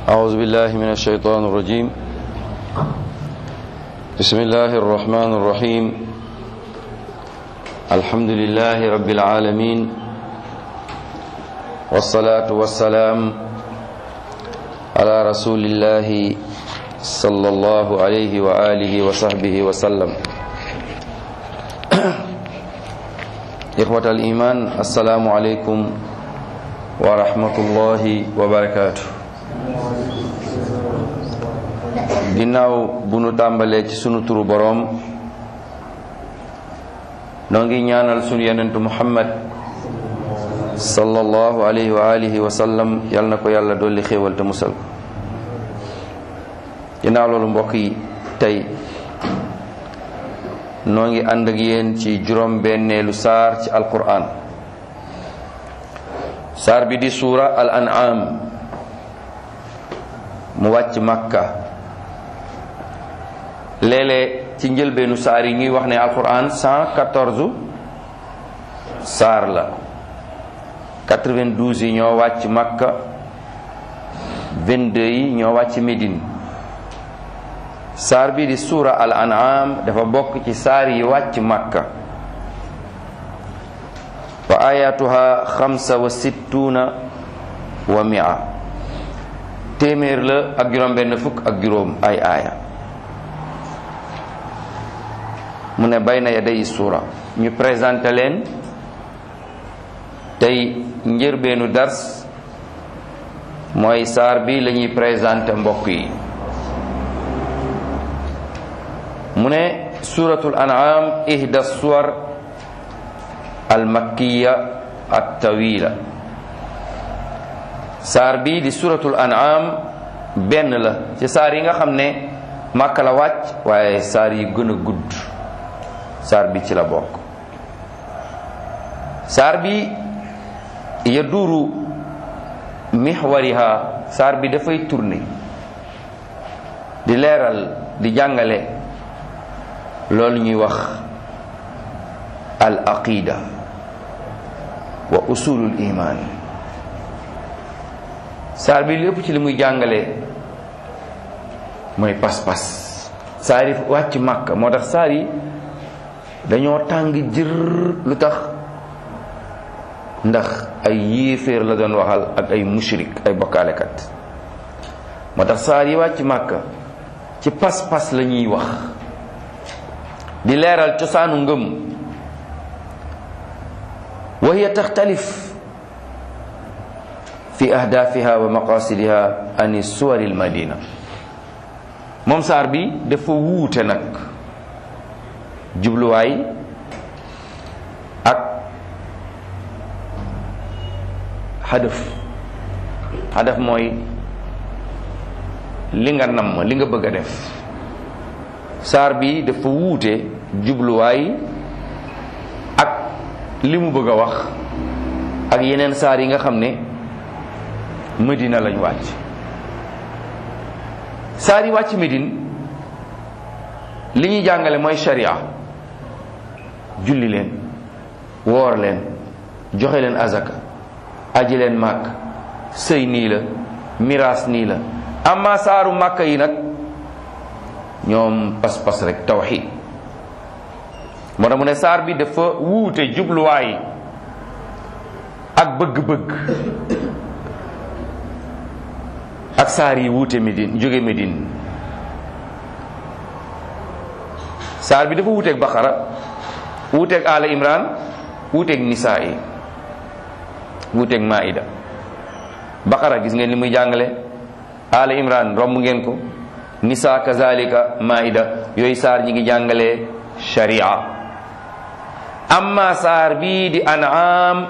أعوذ بالله من الشيطان الرجيم بسم الله الرحمن الرحيم الحمد لله رب العالمين والصلاة والسلام على رسول الله صلى الله عليه وآله وصحبه وسلم إخوة الإيمان السلام عليكم ورحمة الله وبركاته ginnaaw bu nu tàmbalee ci sunu turu boroom noo ngi ñaanal sunu yonentu muhammad sallallahu alayhi wa alihi wa sallam yal na ko yàlla dolli xéewal te musal ko ginnaaw loolu mbokk yi tey noo ngi ànd ak yéen ci juróom benneelu saar ci alquran saar bi di suura al an'am mu wàcc makka léeg-léeg ci njëlbeenu saar yi ñuy wax ne alquran 114 saar la 92 yi ñoo wàcc makka 22 yi ñoo wàcc médine saar bi di suura al an'am dafa bokk ci saar yi wàcc makka wa ayatuha xamsa wa sittuna wa mia téeméer la ak juróom benn fukk ak juróom ay aaya mu ne bay na yaday suura ñu présenté leen tey njërbeenu dars mooy saar bi la ñuy présenté mbokk yi mu ne suratul an'am ihda suwar al makkiya at tawila saar bi di suratul an'am benn la ci saar yi nga xam ne màkka la wàcc waaye saar yi gën a gudd saar bi ci la bokk saar bi ya duuru mixwariha saar bi dafay tourner di leeral di jàngale loolu ñuy wax al aqida wa usulul iman saar bi lépp ci li muy jàngale mooy pas-pas saar yi wàcc màkk moo tax saar yi dañoo tàng jër lu tax ndax ay yéeféer la doon waxal ak ay mushrik ay bokkaalekat moo tax saar yi wàcc màkk ci pas-pas la ñuy wax di leeral cosaanu ngëm wa hiya taxtalif fi ahdaafiha wa maqasidiha ani suwari almadina moom saar bi dafa wuute nag jubluwaay ak xadaf xadaf mooy li nga namm li nga bëgg a def saar bi dafa wuute jubluwaay ak li mu bëgg a wax ak yeneen saar yi nga xam ne Medina lañ wàcc saar yi wàcc Medine li ñuy jàngale mooy sharia julli leen woor leen joxe leen azaka aji leen màkk sëy nii la miraas nii la amma saaru màkka yi nag ñoom pas-pas rek tawxid moo tax mu ne saar bi dafa wuute jubluwaay ak bëgg-bëgg ak saar yi wuute Médine jóge Médine saar bi dafa wuuteeg Baqara wuuteeg Ala Imran wuuteeg Nisaa yi wuuteeg Maida Baqara gis ngeen li muy jàngale Ala Imran romb ngeen ko Nisaa kazalika Maida yooyu saar ñi ngi jàngale sharia amma saar bii di An'am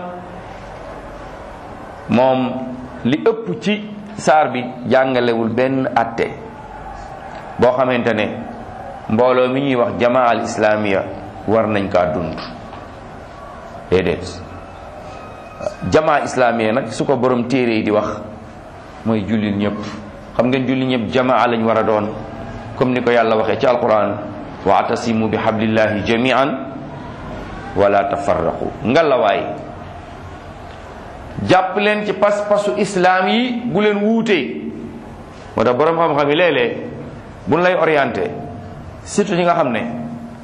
moom li ëpp ci saar bi jàngalewul benn atte boo xamante ne mbooloo mi ñuy wax jamaa al islamiya war nañ kaa dund déedéet jamaa islamiya nag su ko borom téere yi di wax mooy jullit ñëpp xam ngeen jullit ñëpp jamaa lañ war a doon comme ni ko yàlla waxee ci alquran waatasimu bi hablillahi jamian wala tafarraqu ngalawaay jàpp leen ci pas-pasu islaam yi bu leen wuutee moo tax borom xam-xam yi léeg-léeg buñ lay orienté surtout ñi nga xam ne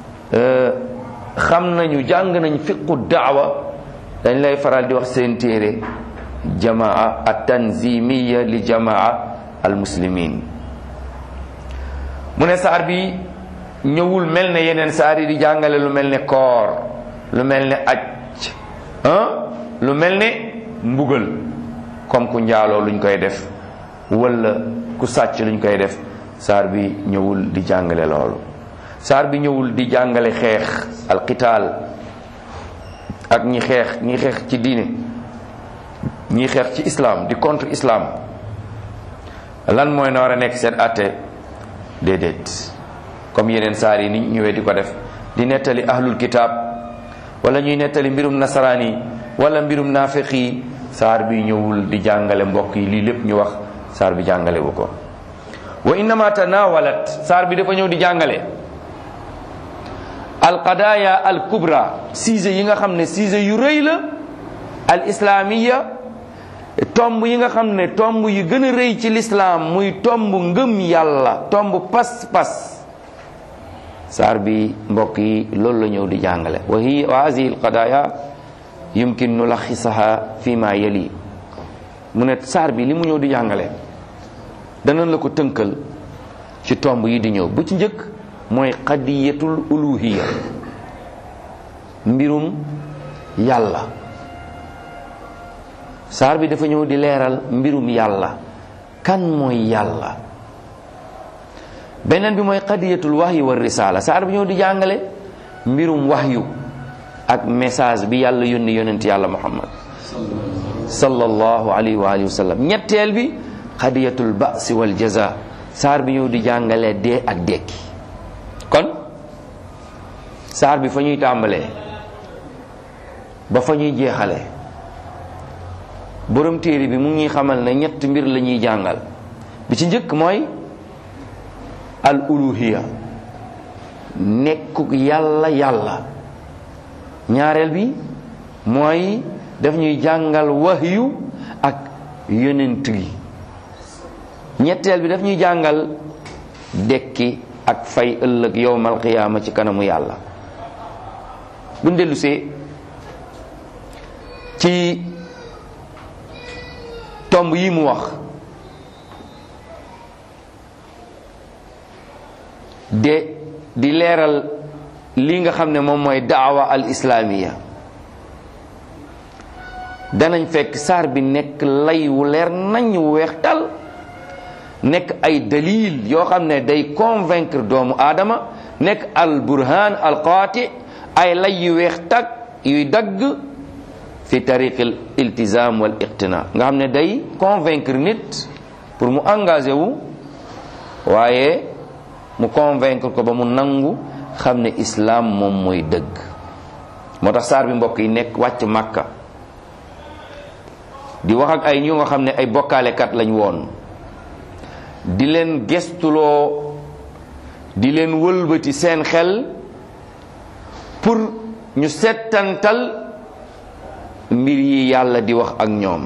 xam nañu jàng nañ fiqu daawa dañ lay faral di wax seen téere jamaa at tanzimiya li jamaa al muslimin mu ne saar bi ñëwul mel ne yeneen saar yi di jàngale lu mel ne koor lu mel ne aj ah lu mel ne mbugal comme ku njaaloo luñ koy def wala ku sàcc luñ koy def saar bi ñëwul di jàngale loolu saar bi ñëwul di jàngale xeex alqitaal ak ñi xeex ñi xeex ci diine ñi xeex ci islam di contre islam lan mooy na war a nekk seen atte déedéet comme yeneen saar yi ni ñëwee di ko def di nettali ahlul kitaab wala ñuy nettali mbirum nasaraan yi wala mbirum naafiq yi saar bi ñëwul di jàngale mbokk yi lii lépp ñu wax saar bi jàngale bu ko wa innama tanawalat saar bi dafa ñëw di jàngale alqadaya al kubra sujet yi nga xam ne sujet yu rëy la al islamiya tomb yi nga xam ne tomb yu gën a rëy ci lislaam muy tomb ngëm yàlla tomb pas-pas saar bi mbokk yi loolu la ñëw di jàngale wa hi wa hadihi alqadaya yumkin nulaxisaha fi ma yali mu ne saar bi li mu ñëw di jàngale danañ la ko tënkal ci tomb yi di ñëw bu ci njëkk mooy qadiyatul uluhiya mbirum yàlla saar bi dafa ñëw di leeral mbirum yàlla kan mooy yàlla beneen bi mooy qadiyatul wahyi wa risala saar bi ñëw di jàngale mbirum wahyu ak message bi yàlla yónni yonent yàlla muhammad sallallahu alayhi wa alihi wa sallam ñetteel bi qadiyatul ba'si wal jaza saar bi ñëw di jàngale dee ak dekki kon saar bi fa ñuy tàmbalee ba fa ñuy jeexale borom téere bi mu ngi xamal ne ñett mbir la ñuy jàngal bi ci njëkk mooy al uluhiya nekkuk yàlla yàlla ñaareel bi mooy daf ñuy jàngal wahyu ak yonent gi ñetteel bi daf ñuy jàngal dekki ak fay ëllëg yowmal qiyaama ci kanamu yàlla buñ dellusee ci tomb yi mu wax de di leeral li nga xam ne moom mooy daawa al islaamiya danañ fekk saar bi nekk lay wu leer nañ wu weex tal nekk ay dalil yoo xam ne day convaincre doomu aadama nekk al burhan al qaati ay lay yu weex tag yuy dagg fi tariq al iltizam wal iqtina nga xam ne day convaincre nit pour mu engagé wu waaye mu convaincre ko ba mu nangu xam ne islam moom mooy dëgg moo tax saar bi mbokk yi nekk wàcc màkka di wax ak ay ñu nga xam ne ay bokkaalekat lañ woon di leen gestuloo di leen wëlbati seen xel pour ñu settantal mbir yi yàlla di wax ak ñoom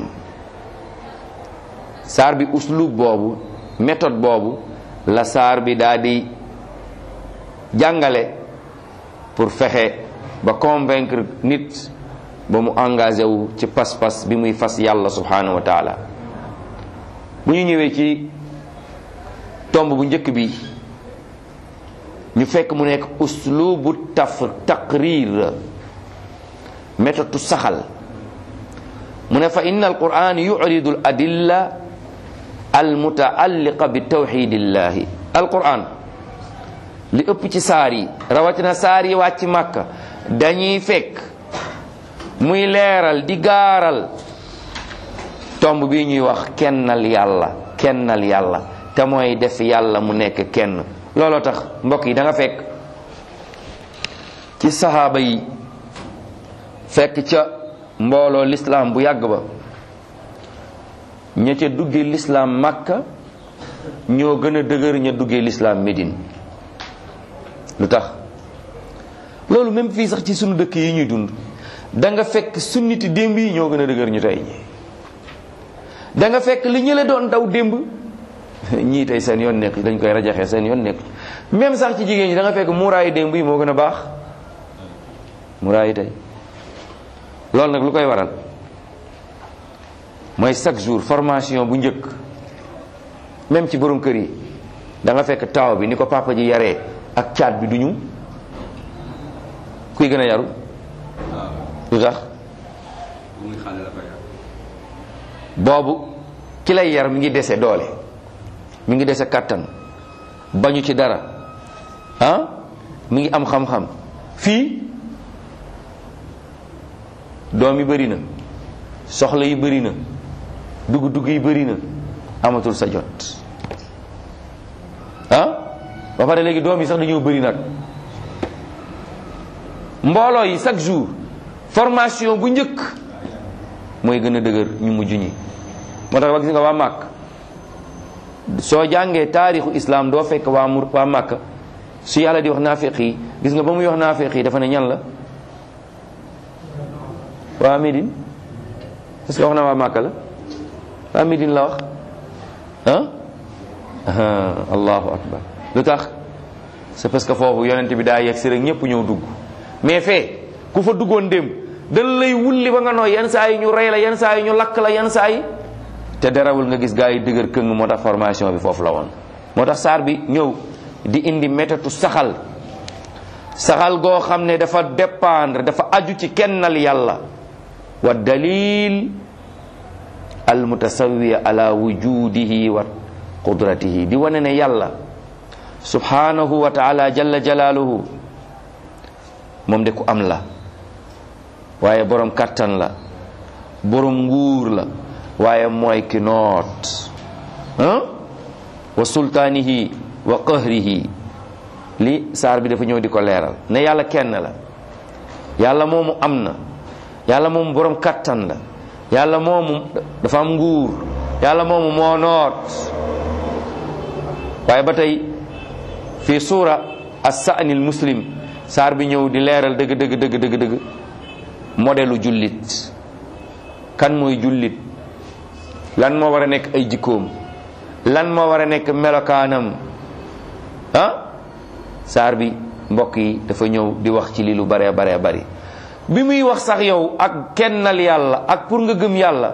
saar bi uslub boobu méthode boobu la saar bi daa di jàngale pour fexe ba convaincre nit ba mu engagé wu ci pas-pas bi muy fas yàlla subhanahu wa taala bu ñu ñëwee ci tomb bu njëkk bi ñu fekk mu nekk uslubu taf taqrir méthode saxal mu ne fa inna alquran yuridu al adilla al mutaalliqa bi tawxidillahi alquran li ëpp ci saar yi rawatina saar yi wàcc màkka dañuy fekk muy leeral di gaaral tomb bi ñuy wax kennal yàlla kennal yàlla te mooy def yàlla mu nekk kenn looloo tax mbokk yi da nga fekk ci saxaaba yi fekk ca mbooloo lislaam bu yàgg ba ña ca duggee lislaam màkka ñoo gën a dëgër ña duggee lislaam Médine lu tax loolu même fii sax ci sunu dëkk yi ñuy dund da nga fekk sunniti démb yi ñoo gën a dëgër ñu tey ñi da nga fekk li ñële doon daw démb ñii tey seen yoon nekk dañ koy rajaxee seen yoon nekk même sax ci jigéen ñi da nga fekk muuraayu démb yi moo gën a baax muuraayu tey loolu nag lu koy waral mooy chaque jour formation bu njëkk même ci borom kër yi da nga fekk taaw bi ni ko papa ji yaree ak caat bi duñu kuy gën a yaru lu tax boobu ki lay yar mi ngi dese doole mi ngi dese kàttan bañu ci dara ah mi ngi am xam-xam fii doom yi bëri na soxla yi bëri na dugg-dugg yi bëri na amatul sa jot ah ba pare léegi doom yi sax dañoo bëri nag mbooloo yi chaque jour formation bu njëkk mooy gën a dëgër ñu mujj ñi moo tax ba gis nga waa màkk soo jàngee taarixu islam doo fekk waa mur waa màkk su yàlla di wax naafeq yi gis nga ba muy wax naafeq yi dafa ne ñan la waa Médine est-ce que wax na waa màkk la waa Médine la wax ah allahu akbar lu tax c'est parce que foofu yonent bi daa yegg si rek ñëpp ñëw dugg mais fee ku fa duggoon dem dañ lay wulli ba nga nooy yenn saa yi ñu rey la yenn saa yi ñu lakk la yenn saa yi te derawul nga gis gaa yi dëgër këng moo tax formation bi foofu la woon moo tax saar bi ñëw di indi métatu saxal saxal goo xam ne dafa dépendre dafa aju ci kennal yàlla wa dalil al mutasawiya ala wujudihi wa qudratihi di wane ne yàlla subhanahu wa taala jalla jalaaluhu moom de ku am la waaye borom kattan la borom nguur la waaye mooy ki noot wa sultaanihi wa qahrihi li saar bi dafa ñëw di ko leeral ne yàlla kenn la yàlla moomu am na yàlla moomu borom kattan la yàlla moomu dafa am nguur yàlla moomu moo noot waaye ba tey fii suura as-sa'nil muslim saar bi ñëw di leeral dëgg dëgg dëgg dëgg dëgg modelu jullit kan mooy jullit lan moo war a nekk ay jikkoom lan moo war a nekk melokaanam ah saar bi mbokk yi dafa ñëw di wax ci li lu baree baree bari bi muy wax sax yow ak kennal yàlla ak pour nga gëm yàlla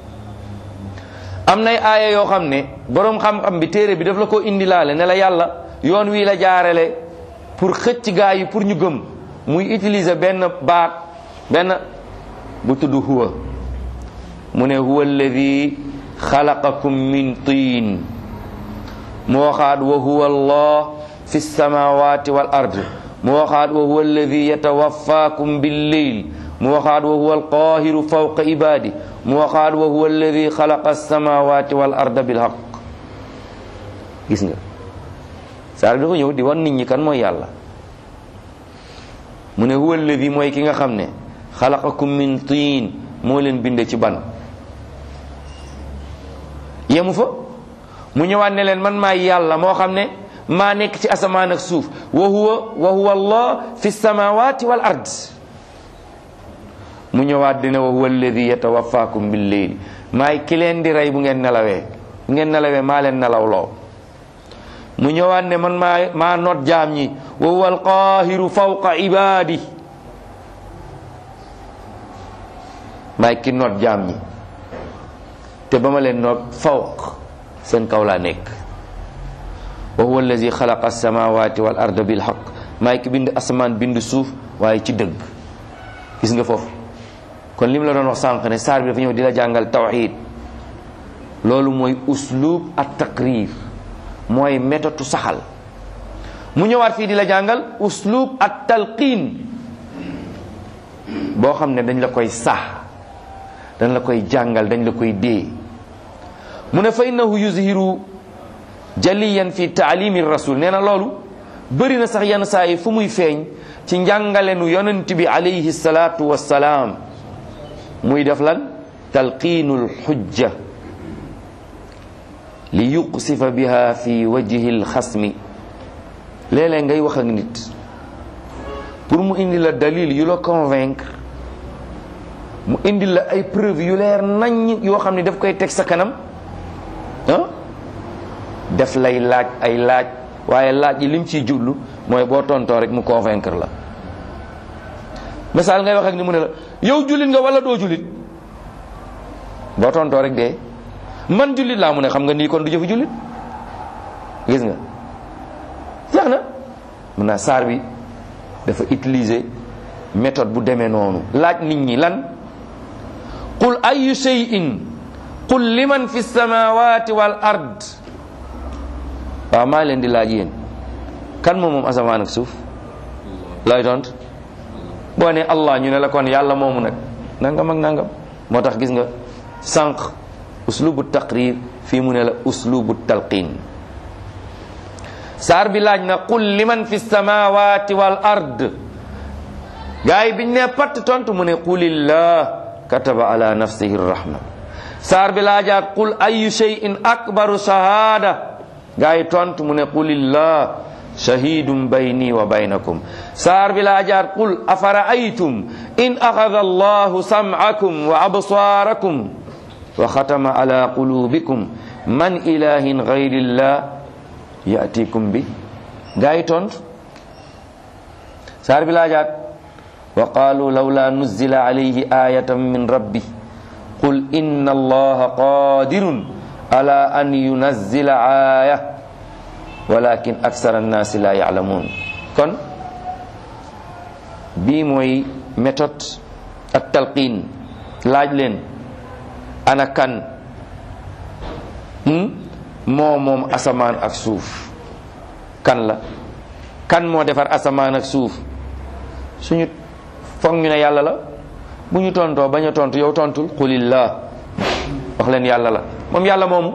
am nay aaya yoo xam ne boroom xam-xam bi téere bi daf la ko indilaale ne la yàlla yoon wii la jaarale pour xëcc gaa yi pour ñu gëm muy utiliser benn baat benn bu tudd huwa mu ne huwa alladi xalaqakum min tiin mu waxaat wa huwa allah fi samawati wal ard mu waxaat wa huwa alladi yatawaffakum billeyl mu waxaat wa huwa alqahiru fawqa ibadi mu waxaat wa huwa alladi xalaqa alsamawati wal arda bilhaq gis nga saar dafa ñëw di wan nit ñi kan mooy yàlla mu ne huwa alladi mooy ki nga xam ne xalaqakum min tiin moo leen binde ci ban yemu fa mu ñëwaat ne leen man maay yàlla moo xam ne maa nekk ci asamaan ak suuf wa huwa wa huwa allah fi samawati wal ard mu ñëwaat dina wa huwa alladi yatawaffakum bil leyl maay ki leen di rey bu ngeen nelawee bu ngeen nelawee maa leen nelawloo mu ñëwaat ne man maa maa noot jaam ñi wa huwa alqaahiru fawqa ibaadi maay ki noot jaam ñi te ba ma leen noot fawq seen kaw laa nekk wa huwa allazi xalaqa alsamawati wal arda bilhaq maay ki bind asamaan bind suuf waaye ci dëgg gis nga foofu kon li mu la doon wax sànq ne saar bi dafa ñëw di la jàngal tawxid loolu mooy uslub at taqrir mooy méthode saxal mu ñëwaat fii di la jàngal uslub at talqiin boo xam ne dañ la koy sax dañ la koy jàngal dañ la koy dee mu ne fa innahu yuzhiru jaliyan fi taalimi rasul nee na loolu bëri na sax yenn saa yi fu muy feeñ ci njàngalenu yonent bi alayhi salaatu wassalaam muy def lan talqiinul xujja li yuqsifa biha fi wajhi lxasmi léeg-léeg ngay wax ak nit pour mu indi la dalil yu la convaincre mu indi la ay preuve yu leer nañ yoo xam ne daf koy teg sa kanam ah def lay laaj ay laaj waaye laaj yi lim ciy jublu mooy boo tontoo rek mu convaincre la misaal ngay wax ak ni mu ne la yow jullit nga wala doo jullit boo tontoo rek dee man jullit laa mu ne xam nga nii kon du jëfu jullit gis nga jeex na mun naa saar bi dafa utiliser méthode bu demee noonu laaj nit ñi lan qul ayu shay'in qul liman fi samawati wal ard waaw maa leen di laaj yéen kan moom moom asamaan ak suuf looy tont boo ne allah ñu ne la kon yàlla moomu nag nangam ak nangam moo tax gis nga sànq uslubu taqrir fii mu ne la uslubu talqin saar bi laaj na qul liman fi samawati wal ard gaay biñ ne patt tontu mu ne qulillah kataba ala nafsihi rahma saar bi laajaat qul ayu shay'in akbaru shahada gaay tontu mu ne qulillah shahidun bayni wa baynakum saar bi laajaat qul afara'aytum in akhadha allahu sam'akum wa absarakum wa khatama ala qulubikum man ilahin ghayrillah ya'tikum bi gaay tontu saar bi laajaat wa qaalu lawla nuzila alayhi ayatan min rabbi qul inna allaha qadirun ala an yunazzila aya walakin aksara annaasi la ya'lamun kon bii mooy méthode ak talqin laaj leen ana kan moo moom asamaan ak suuf kan la kan moo defar asamaan ak suuf suñu foog ñu ne yàlla la bu ñu tontoo bañ a tontu yow tontul qulillah wax leen yàlla la moom yàlla moomu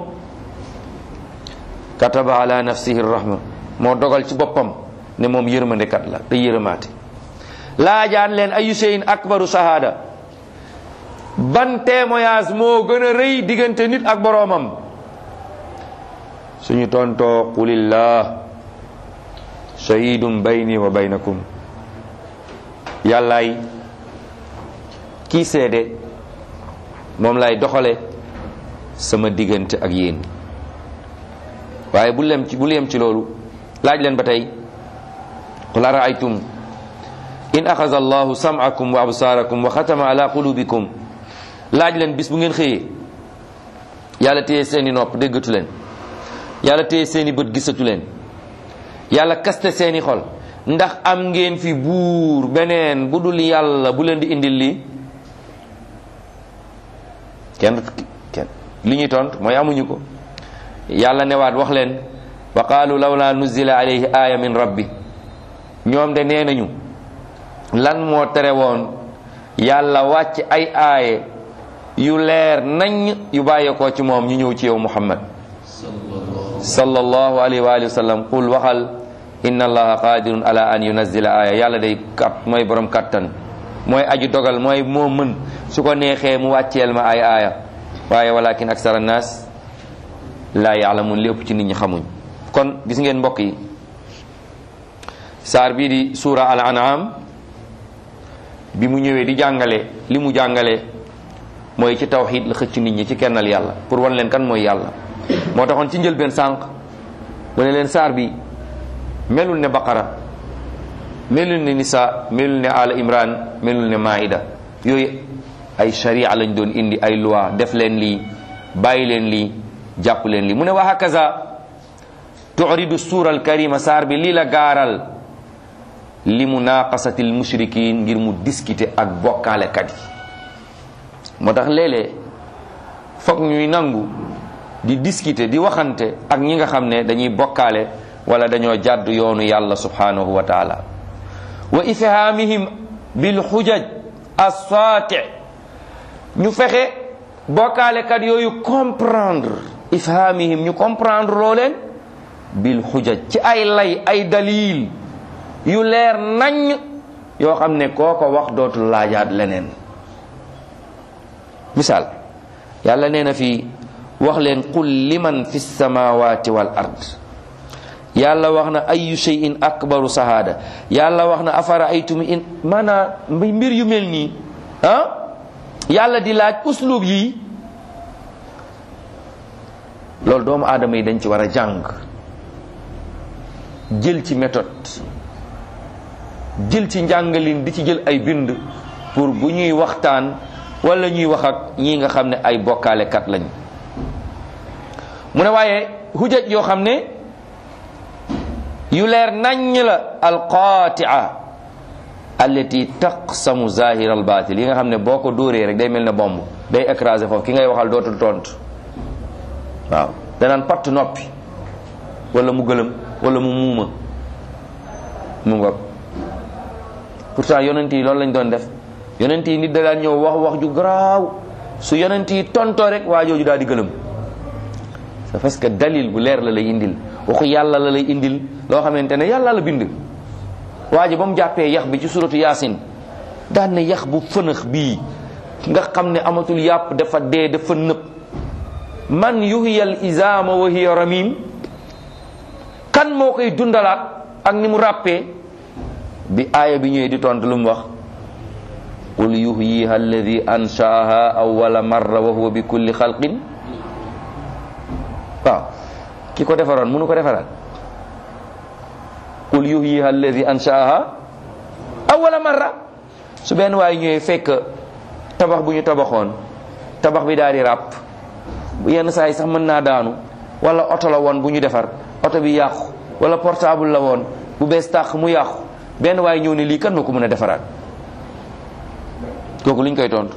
kataba ala nafsihi rahma moo dogal ci boppam ne moom yërmandekat la te yërëmaate laajaan leen ayu shay'in akbaru shahada ban témoignage moo gën a rëy diggante nit ak boroomam suñu tontoo qulillah shahidun bayni wa baynakum yàllaay kii seede moom lay doxale sama diggante ak yéen waaye bu lem ci bu lem ci loolu laaj leen ba tey qul araaytum in axaza allahu sam'akum wa absaarakum wa xatama ala qulubikum laaj leen bis bu ngeen xëyee yàlla téye seeni nopp déggatu leen yàlla téye seeni bët gisatu leen yàlla kaste seeni xol ndax am ngeen fi buur beneen bu dul yàlla bu leen di indil lii kenn kenn li ñuy tont mooy amuñu ko yàlla newaat wax leen wa qaalu lawla nuzila alayhi aaya min rabbi ñoom de nee nañu lan moo tere woon yàlla wàcc ay aaye yu leer nañ yu bàyyeekoo ci moom ñu ñëw ci yow muhammad sallallahu alayhi wa alihi wa sallam qul waxal inna allaha qadirun ala an yunazzila aya yàlla day kat mooy borom kattan mooy aju dogal mooy moo mën su ko neexee mu wàcceel ma ay aaya waaye walakin aksara annas laa yaalamun li ëpp ci nit ñi xamuñ kon gis ngeen mbokk yi saar bii di suura al an'am bi mu ñëwee di jàngale li mu jàngale mooy ci tawxid la xëcc nit ñi ci kennal yàlla pour wan leen kan mooy yàlla moo taxoon ci njëlbeen sànq mu ne leen saar bi melul ne baqara melul ne nisa melul ne ala imran melul ne maida yooyu ay sharia lañ doon indi ay loi def leen lii bàyyi leen lii jàpp leen lii mu ne wa hakaza turidu suura alkarima saar bi lii la gaaral li munaqasati almushrikin ngir mu discuter ak bokkaalekat yi moo tax léeg-léeg foog ñuy nangu di discuter di waxante ak ñi nga xam ne dañuy bokkaale wala dañoo jàdd yoonu yàlla subhanahu wa taala wa ifhamihim bil xujaj assaati ñu fexe bokkaalekat yooyu comprendre ifhamihim ñu comprendre loo leen bil xujaj ci ay lay ay dalil yu leer nañ yoo xam ne koo ko wax dootul laajaat leneen misaal yàlla nee na fii wax leen qul liman fi samawati wal ard yàlla wax na ayu shay'in akbaru sahada yàlla wax na afara aytum in maanaa mbir yu mel nii ah yàlla di laaj uslub yi loolu doomu aadama yi dañ ci war a jàng jël ci méthode jël ci njàngalin di ci jël ay bind pour bu ñuy waxtaan wala ñuy wax ak ñii nga xam ne ay bokkaalekat lañ mu ne waaye hujaj yoo xam ne yu leer naññ la alqaatia allati taqsamu zahir al batil yi nga xam ne boo ko dóoree rek day mel ne bomb day écraser foofu ki ngay waxal dootul tontu waaw danaan patt noppi wala mu gëlëm wala mu muuma mu ngoog pourtant yonent yi loolu lañ doon def yonent yi nit da daan ñëw wax wax ju garaaw su yonent yi tontoo rek waa jooju daal di gëlëm c'est parce que dalil bu leer la lay indil waxu yàlla la lay indil loo xamante ne yàlla la bind waa ji ba mu jàppee yax bi ci suratu yaasin daan ne yax bu fënax bii nga xam ne amatul yàpp dafa dee dafa nëb man yuhyal isaama wa hiya ramim kan moo koy dundalaat ak ni mu ràppee bi aaya bi ñëwee di tontu lu mu wax qul yuhyiha alladi anshaaha awwala marra wa huwa bi kulli xalqin waaw ki ko defaroon mënu ko defaraat qul yuhyiha alladi anshaaha awwala marra su benn waay ñëwee fekk tabax bu ñu tabaxoon tabax bi daal di ràpp yenn saa yi sax mën naa daanu wala oto la woon bu ñu defar oto bi yàqu wala portable la woon bu bees tàq mu yàqu benn waay ñëw ne lii kan moo ko mën a defaraat kooku luñ koy tontu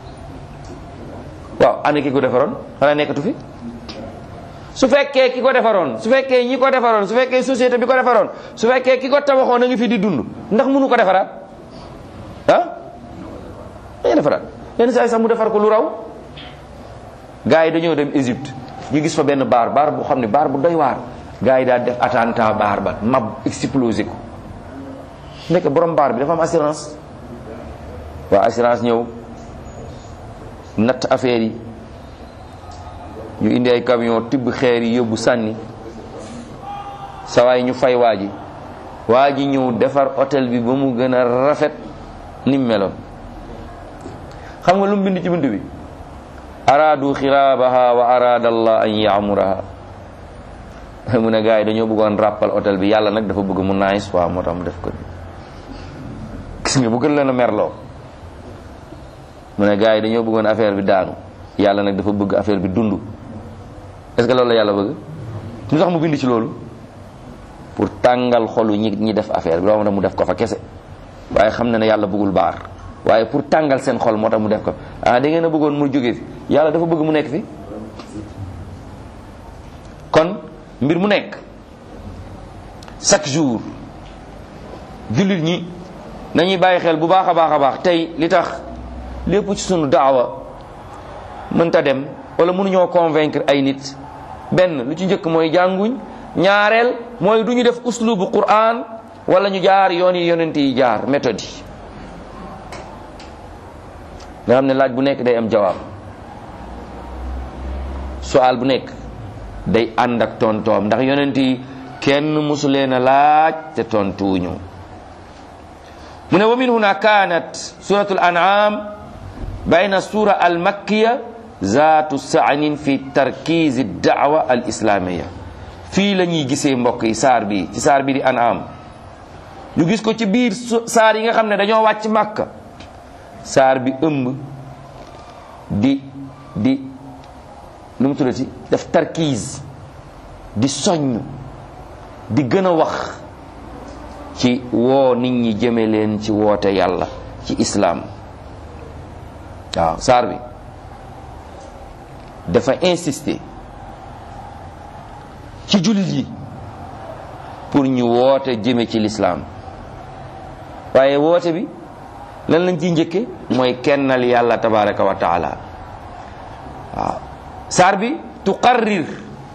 waaw ana ki ko defaroon xanaa nekkatu fi su fekkee ki ko defaroon su fekkee ñi ko defaroon su fekkee société bi ko defaroon su fekkee ki ko tabaxoon a ngi fi di dund ndax mënu ko defaraat ah dañuy defaraat yenn saa yi sax mu defar ko lu raw gars yi dañoo dem Égypte ñu gis fa benn baar baar bu xam ne baar bu doy waar gars yi daal def attentat baar ba mab explosé ko nekk borom baar bi dafa am assurance waa assurance ñëw natt affaire yi ñu indi ay camion tibb xeer yi yóbbu sànni sawaay ñu fay waa ji waa ji ñëw defar hôtel bi ba mu gën a rafet ni mu meloon xam nga lu mu bind ci bind bi araadu xiraabaha wa araada allah an yaamuraha mu ne gars yi dañoo bëggoon ràppal hôtel bi yàlla nag dafa bëgg mu nice waaw moo tax mu def ko gis nga bu gën leen a merloo mu ne gars yi dañoo bëggoon affaire bi daanu yàlla nag dafa bëgg affaire bi dund est-ce que loolu la yàlla bëgg lu tax mu bind ci loolu pour tàngal xolu ñi ñi def affaire bi loolu mu def ko fa kese waaye xam na ne yàlla bëggul baar waaye pour tàngal seen xol moo tax mu def ko ah da ngeen a bëggoon mu jóge fi yàlla dafa bëgg mu nekk fi kon mbir mu nekk chaque jour jullit ñi nañuy bàyyi xel bu baax a baax a baax tey li tax lépp ci sunu daawa mënta dem wala mënuñoo convaincre ay nit benn lu ci njëkk mooy jànguñ ñaareel mooy du ñu def uslubu Qur'an wala ñu jaar yoon yi yonent yi jaar méthode yi nga xam ne laaj bu nekk day am jawaab sual bu nekk day ànd ak tontoom ndax yonent yi kenn musu leen a laaj te tontuwuñu mu ne wa min huna kanat suratul an'am bayna sura al makkiya zaatu saanin fi tarkiz daawa al islamiya fii la ñuy gisee mbokk yi saar bi ci saar bi di an'am ñu gis ko ci biir saar yi nga xam ne dañoo wàcc màkka saar bi ëmb di di lu mu tuddati def tarkiis di soññ di gën a wax ci woo nit ñi jëme leen ci woote yàlla ci islaam waaw saar bi dafa insister ci jullit yi pour ñu woote jëme ci lislaam waaye woote bi lan lañ ciy njëkke mooy kennal yàlla tabaraka wa taala waaw saar bi tuqarrir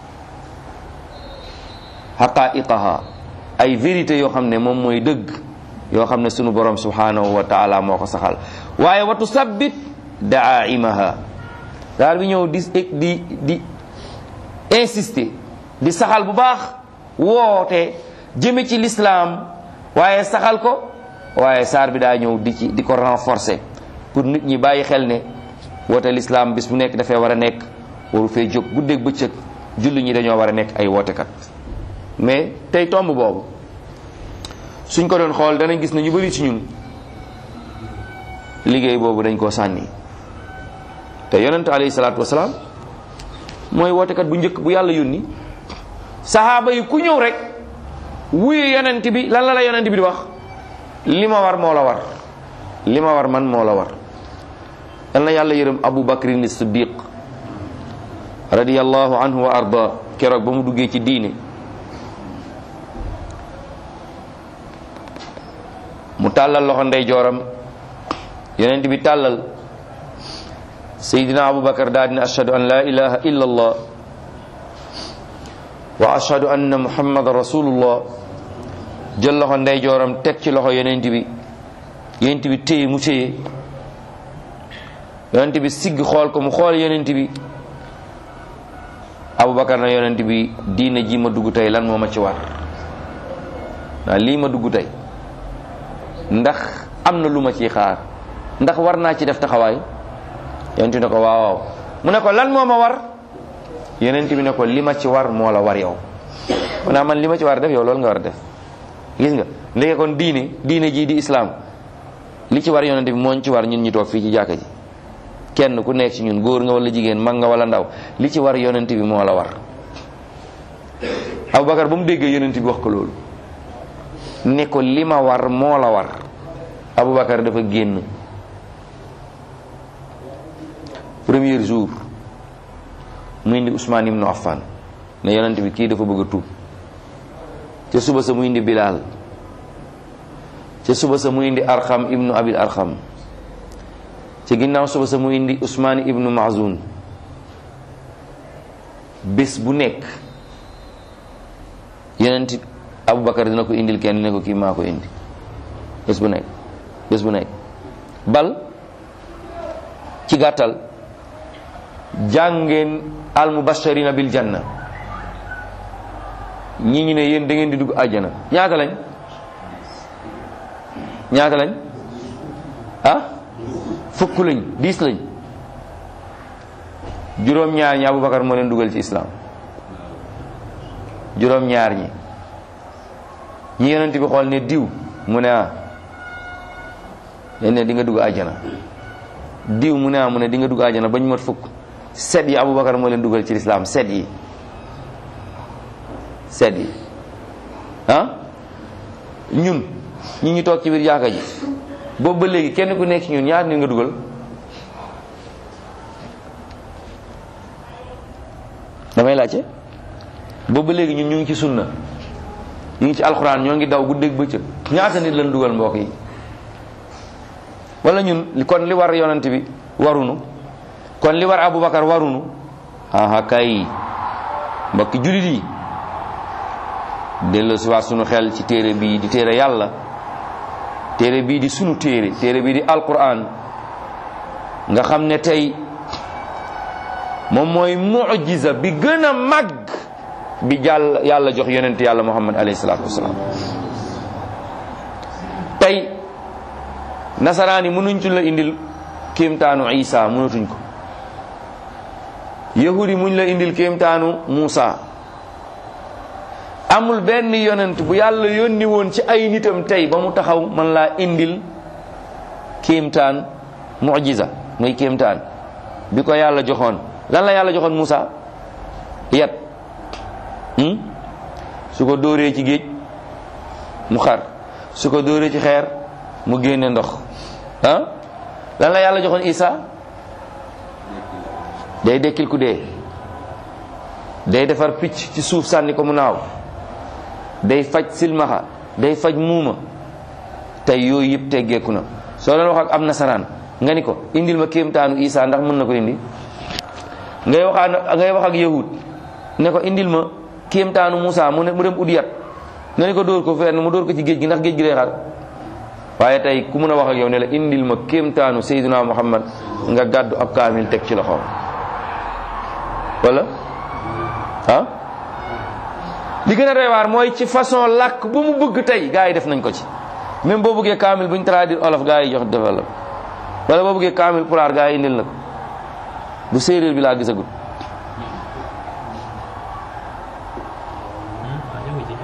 xaqaiqaha ay vérité yoo xam ne moom mooy dëgg yoo xam ne sunu borom subhanahu wa taala moo ko saxal waaye wa tusabbit daaimaha saar bi ñëw di di di insister di saxal bu baax woote jëme ci lislaam waaye saxal ko waaye saar bi daa ñëw di ci di ko renforcer pour nit ñi bàyyi xel ne woote lislaam bis bu nekk dafay war a nekk waru fee jóg guddeeg bëccëg julli ñi dañoo war a nekk ay wootekat mais tey tomb boobu suñ ko doon xool danañ gis ne ñu bari ci ñun liggéey boobu dañ koo sànni te yonent alayhi salaatu wasalaam mooy wootekat bu njëkk bu yàlla yónni saxaaba yi ku ñëw rek wuyu yonent bi lan la la yonent bi di wax li ma war moo la war li ma war man moo la war yal na yàlla yërëm abu bakrin siddiq radiyallahu anhu wa arda keroog ba mu duggee ci diine mu tàllal loxo ndeyjooram yonent bi tàllal seydina abubakar daal dina ashhadu an la ilaha illa allah wa ashhadu anna muhammadan rasulullah jël loxo ndeyjooram teg ci loxo yonent bi yonent bi téye mu téye yonent bi sigg xool ko mu xool yonent bi abubakar na yonent bi diine ji ma dugg tey lan moo ma ci war naa lii ma dugg tey ndax am na lu ma ciy xaar ndax war naa ci def taxawaay yonent bi ne ko waaw waaw mu ne ko lan moo ma war yonent bi ne ko li ma ci war moo la war yow maanaam man li ma ci war a def yow loolu nga war a def gis nga ndeke kon diine diine jii di islam li ci war yonent bi mooñ ci war ñun ñi toog fii ci jàkka ji kenn ku nekk ci ñun góor nga wala jigéen mag nga wala ndaw li ci war yonent bi moo la war Abubakar ba mu déggee yonent bi wax ko loolu ne ko li ma war moo la war Abubakar dafa génn premier jour mu indi Ousmane ibnu Affan ne yonent bi kii dafa bëgg a tuub ca suba sa mu indi Bilal ca suba sa mu indi Arxam ibnu Abil Arxam ci ginnaaw suba sa mu indi Ousmane ibnu Mazun bés bu nekk yonent Aboubacar dina ko indil kenn ne ko kii maa ko indi bés bu nekk bés bu nekk bal ci gàttal jàngeen al mubashirina bil janna ñi ñu ne yéen da ngeen di dugg àjjana ñaata lañ ñaata lañ ah fukk lañ diis lañ juróom-ñaar ñi Aboubacar moo leen dugal ci islam juróom-ñaar ñi ñi yonent bi xool ne diw mu ne ah ne di nga dugg àjjana diw mu ne ah mu ne di nga dugg àjjana bañ mat fukk set yi Aboubacar moo leen dugal ci lislaam set yi set yi ah ñun ñi ñu toog ci biir jàkka ji boobu ba léegi kenn ku nekk ci ñun ñaar nit nga dugal damay laajte boobu ba léegi ñun ñu ngi ci sunna ñu ngi ci alxuraan ñoo ngi daw guddeeg bëccëg ñaata nit lañ dugal mbokk yi wala ñun kon li war yonent bi warunu kon li war Aboubacar warunu aha kay mbokki julit yi dellu si waat sunu xel ci téere bii di téere yàlla téere bii di sunu téere téere bii di alquran nga xam ne tey moom mooy mujiza bi gën a mag bi jàll yàlla jox yonent yàlla muhammad alayhi salaatu wasalaam tey nasaraan yi mënuñ ci la indil kéemtaanu isa mënatuñ ko yahudi muñ la indil kéemtaanu muusa amul benn yonent bu yàlla yónni woon ci ay nitam tey ba mu taxaw man laa indil kéemtaan mujiza muy kéemtaan bi ko yàlla joxoon lan la yàlla joxoon Muusa yat su ko dóoree ci géej mu xar su ko dóoree ci xeer mu génne ndox ah lan la yàlla joxoon Isa day dekkil ku dee day defar picc ci suuf sànni ko mu naaw day faj silmaxa day faj muuma tey yooyu yëpp teggeeku na soo doon wax ak am nasaraan nga ni ko indil ma kéemtaanu Isa ndax mën na ko indi ngay waxaan ngay wax ak yahud ne ko indil ma kéemtaanu Moussa mu ne mu dem udiyat nga ni ko dóor ko fenn mu dóor ko ci géej gi ndax géej gi day xar waaye tey ku mën a wax ak yow ne la indil ma kéemtaanu Seydina Muhammad nga gàddu ab kaamil teg ci loxoom wala ah li gën a doy waar mooy ci façon làkk bu mu bëgg tey gars yi def nañ ko ci même boo bëggee kaamil bu ñu traduire olof gars yi jox defal la wala boo bëggee kaamil pulaar gars yi indil la ko bu séeréer bi laa gisagut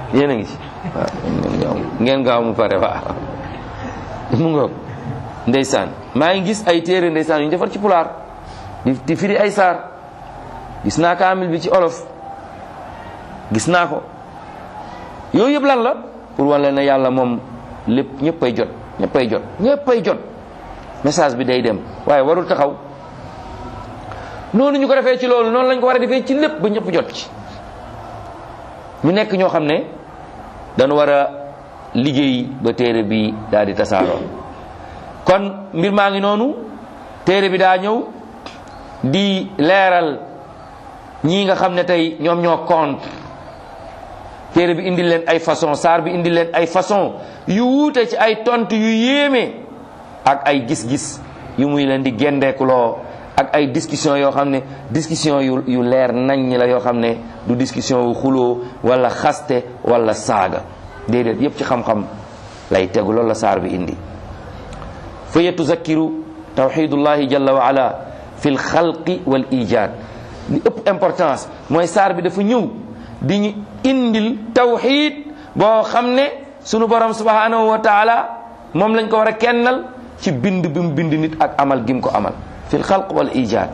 yéen a ngi ci waaw ngeen gaaw mu pare waaw mu ngoog ndeysaan maa ngi gis ay téere ndeysaan yu ñu defar ci pulaar di di firi ay saar gis naa kaamil bi ci olof gis naa ko yooyu yëpp lan la pour wan leen ne yàlla moom lépp ñëppay jot ñëppay jot ñëppay jot message bi day dem waaye warul taxaw noonu ñu ko defee ci loolu noonu lañ ko war a defee ci lépp ba ñëpp jot ci ñu nekk ñoo xam ne dañu war a liggéey ba téere bi daal di tasaaroo kon mbir maa ngi noonu téere bi daa ñëw di leeral ñii nga xam ne tey ñoom ñoo contre téere bi indi leen ay façon saar bi indi leen ay façon yu wuute ci ay tontu yu yéeme ak ay gis-gis yu muy leen di gendeekuloo ak ay discussion yoo xam ne discussion yu yu leer nañ la yoo xam ne du discussion yu xuloo wala xaste wala saaga déedéet yépp ci xam-xam lay tegu loolu la saar bi indi fa yetuzakkiru tawxidullahi jalla wa ala fi lxalqi wal ijad li ëpp importance mooy saar bi dafa ñëw di ñu indil tawxid boo xam ne sunu borom subhanahu wa taala moom lañ ko war a kennal ci bind bi mu bind nit ak amal gim ko amal fi lxalq wal ijad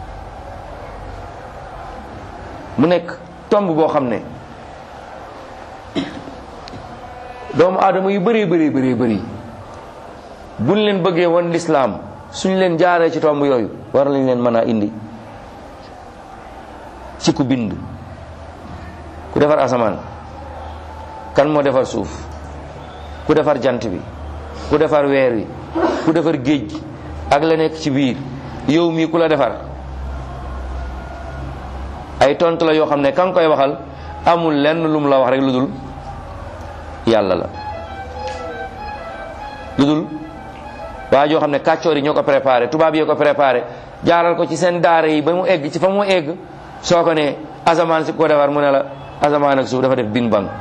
mu nekk tomb boo xam ne doomu aadama yu bëree bëree bëree bëri buñ leen bëggee woon lislaam suñ leen jaaree ci tomb yooyu war lañ leen mën a indi ci ku bind ku defar asamaan kan moo defar suuf ku defar jant bi ku defar weer wi ku defar géej gi ak la nekk ci biir yow mii ku la defar ay tontu la yoo xam ne kan koy waxal amul lenn lu mu la wax rek lu dul yàlla la lu dul waa joo xam ne kàccoor yi ñoo ko préparé tubaab yi ko préparé jaaral ko ci seen daara yi ba mu egg ci fa mu egg soo ko ne asamaan si ko defar mu ne la asamaan ak suuf dafa def bing bang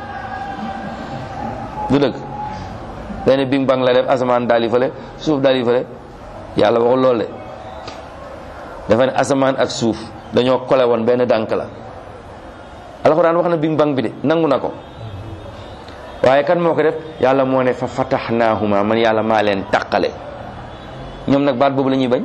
du dëgg benn bing bang la def asamaan daal di fële suuf daal di fële yàlla waxul loolu de dafa ne asamaan ak suuf dañoo kole woon benn dànk la alxuraan wax na bing bang bi de nangu na ko waaye kan moo ko def yàlla moo ne fa fataxnaahuma man yàlla maa leen taqale ñoom nag baat boobu la ñuy bañ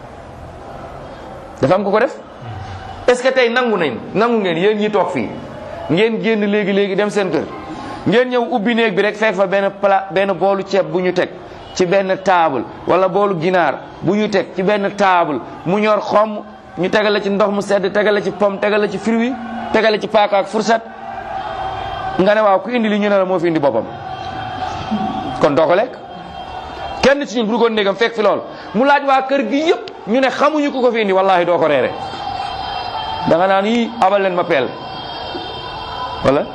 dafa am ko ko def est ce que tey nangu nañ nangu ngeen yéen ñi toog fii ngeen génn léegi léegi dem seen kër ngeen ñëw ubbi néeg bi rek fekk fa benn plat benn boolu ceeb bu ñu teg ci benn table wala boolu ginaar bu ñu teg ci benn table mu ñor xomm ñu tegale ci ndox mu sedd tegale ci pomme tegale ci fruit tegale ci paaka ak fourchette nga ne waaw ku indi li ñu ne la moo fi indi boppam kon doo ko lekk kenn ci ñun bu duggoon néegam fekk fi lool mu laaj waa kër gi yëpp ñu ne xamuñu ku ko fi indi wallahi doo ko reere da nga naan yii abal leen ma peel wala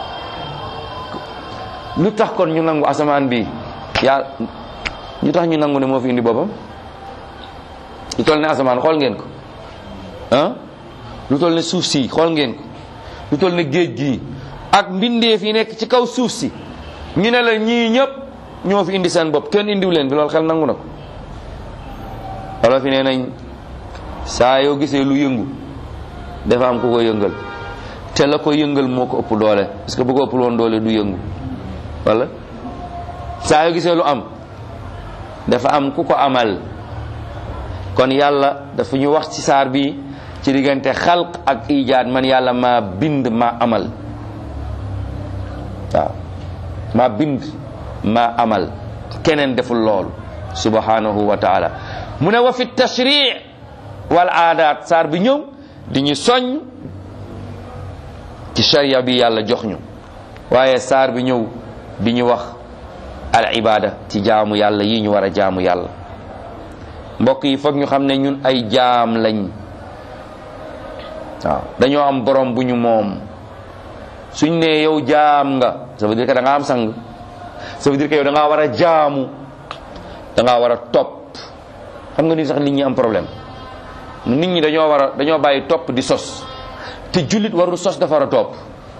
lu tax kon ñu nangu asamaan bi yaa ñu tax ñu nangu ne moo fi indi boppam lu toll ne asamaan xool ngeen ko ah lu toll ne suuf si xool ngeen ko lu toll ne géej gii ak mbindeef yi nekk ci kaw suuf si ñu ne la ñii ñëpp ñoo fi indi seen bopp kenn indiw leen fi loolu xel nangu na ko wala fi nee nañ saa yoo gisee lu yëngu dafa am ku ko yëngal te la ko yëngal moo ko ëpp doole parce que bu ko ëpp woon doole du yëngu wala saa yoo gisee lu am dafa am ku ko amal kon yàlla dafa ñu wax ci saar bi ci diggante xalq ak ijaad man yàlla maa bind maa amal waaw maa bind maa amal keneen deful loolu subhanahu wa taala mu ne wa fi tashri wal aadaat saar bi ñëw di ñu soññ ci sharia bi yàlla jox ñu waaye saar bi ñëw di ñu wax al ibada ci jaamu yàlla yi ñu war a jaamu yàlla mbokk yi foog ñu xam ne ñun ay jaam lañ waaw dañoo am borom bu ñu moom suñ ne yow jaam nga ça veut dire que da nga am sang ça veut dire que yow da ngaa war a jaamu da ngaa war a topp xam nga ni sax nit ñi am problème nit ñi dañoo war a dañoo bàyyi topp di sos te jullit warul sos dafa war a topp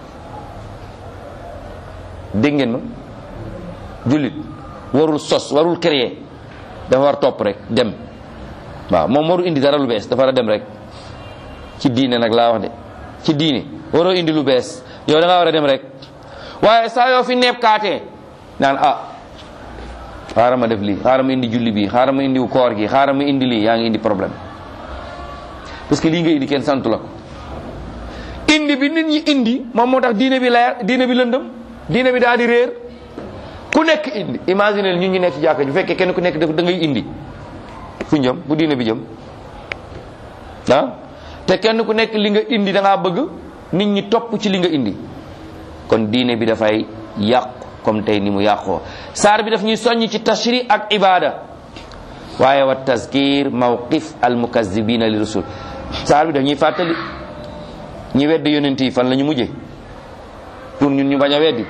dégg ngeen ma jullit warul sos warul créer dafa war topp rek dem waaw moom warul indi dara lu bees dafa war a dem rek ci diine nag laa wax de ci diine waroo indi lu bees yow da ngaa war a dem rek waaye saa yoo fi neeb kaatee naan ah xaaral ma def lii xaaral ma indi julli bi xaaral ma indi koor gi xaaral ma indi lii yaa ngi indi problème parce que lii nga indi kenn santu la ko indi bi nit ñi indi moom moo tax diine bi leer diine bi lëndëm diine bi daal di réer ku nekk indi imagine ñun ñu nekk ci jàkka ju fekkee kenn ku nekk da ngay indi fu jëm bu diine bi jëm ah te kenn ku nekk li nga indi da ngaa bëgg nit ñi topp ci li nga indi kon diine bi dafay yàqu comme tey ni mu yàqoo saar bi daf ñuy soññ ci tashri ak ibada waaye wa tazkir mawqif al mukazzibina li rusul saar bi daf ñuy fàttali ñi weddi yonent yi fan la ñu mujje pour ñun ñu bañ a weddi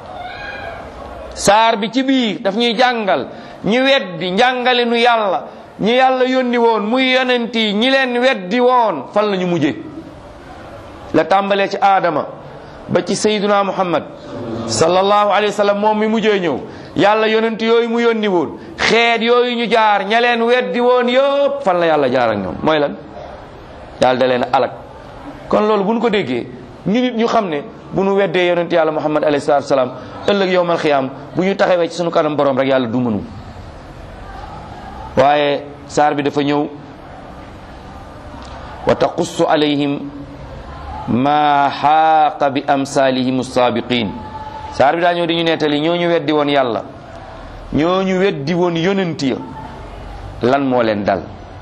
saar bi ci biir daf ñuy jàngal ñi weddi njàngale nu yàlla ñi yàlla yónni woon muy yonent yi ñi leen weddi woon fan la ñu mujje la tàmbalee ci aadama ba ci sayyiduna muhammad sallallahu alayhi wa sallam moom mi mujjee ñëw yàlla yonent yooyu mu yónni woon xeet yooyu ñu jaar ña leen weddi woon yëpp fan la yàlla jaar ak ñoom mooy lan yàlla da leen alak kon loolu bu ñu ko déggee ñu nit ñu xam ne bu ñu weddee yonent yàlla muhammad alayhi salatu salaam ëllëg yowmal xiyaam bu ñu taxawee ci sunu kanam borom rek yàlla du mënu waaye saar bi dafa ñëw wa taqussu alayhim ma xaaqa bi amsalihim saabiqin saar bi daa ñëw di ñu nettali ñooñu weddi woon yàlla ñooñu weddi woon yonent ya lan moo leen dal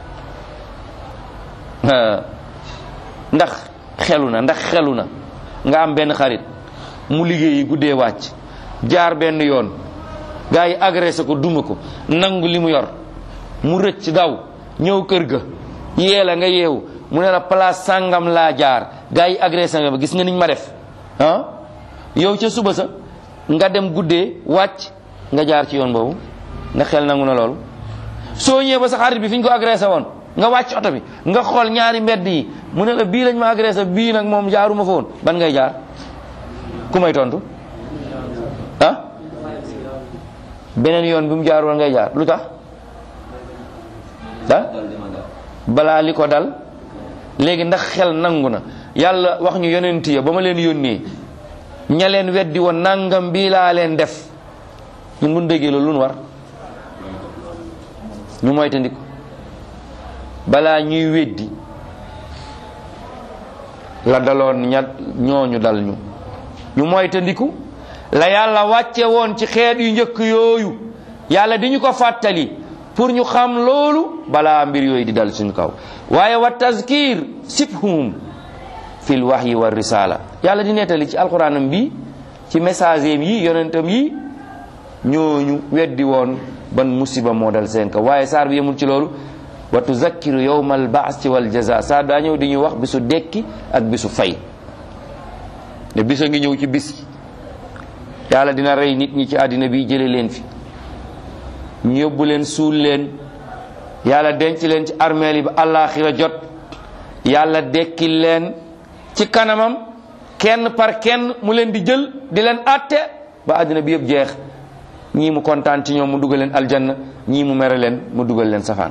ndax xelu na ndax xelu na nga am benn xarit mu liggéeyi guddee wàcc jaar benn yoon gaa yi agressé ko duma ko nangu li mu yor mu rëcc daw ñëw kër ga yee la nga yeewu mu ne la place sàngam laa jaar gaa yi agressé nga ba gis nga niñ ma def ah yow ca suba sa nga dem guddee wàcc nga jaar ci yoon boobu nga xel nangu na loolu soo ñëwee ba sa xarit bi fi ñu ko agressé woon nga wàcc oto bi nga xool ñaari mbedd yi mu ne la bii lañ ma agressé bii nag moom jaaruma fa woon ban ngay jaar ku may tontu ah beneen yoon bi mu jaar woon ngay jaar lu tax ah balaa li ko dal léegi ndax xel nangu na yàlla wax ñu yonent ya ba ma leen yónnee ña leen weddi woon nangam bii laa leen def ñun bu ñu déggee loolu lu nu war ñu moytandiku balaa ñuy weddi la daloon ña ñooñu dal ñu ñu moytandiku la yàlla wàcce woon ci xeet yu njëkk yooyu yàlla di ñu ko fàttali pour ñu xam loolu balaa mbir yooyu di dal suñu kaw waaye wa tazkir sibhum fil wahyi wa risala yàlla di nettali ci alquranam bi ci message yi yonentam yi ñooñu weddi woon ban musiba moo dal seen kaw waaye saar bi yemul ci loolu wa tuzakkiru yawma albaasi wal jaza saar daa ñëw di ñu wax bisu dekki ak bisu fay ne bisa ngi ñëw ci bis yàlla dina rey nit ñi ci àddina bi jële leen fi ñu yóbbu leen suul leen yàlla denc leen ci armeel yi ba àllaaxira jot yàlla dekki leen ci kanamam kenn par kenn mu leen di jël di leen àtte ba àddina bi yëpp jeex ñii mu kontaan ci ñoom mu dugal leen aljanna ñii mu mere leen mu dugal leen safaan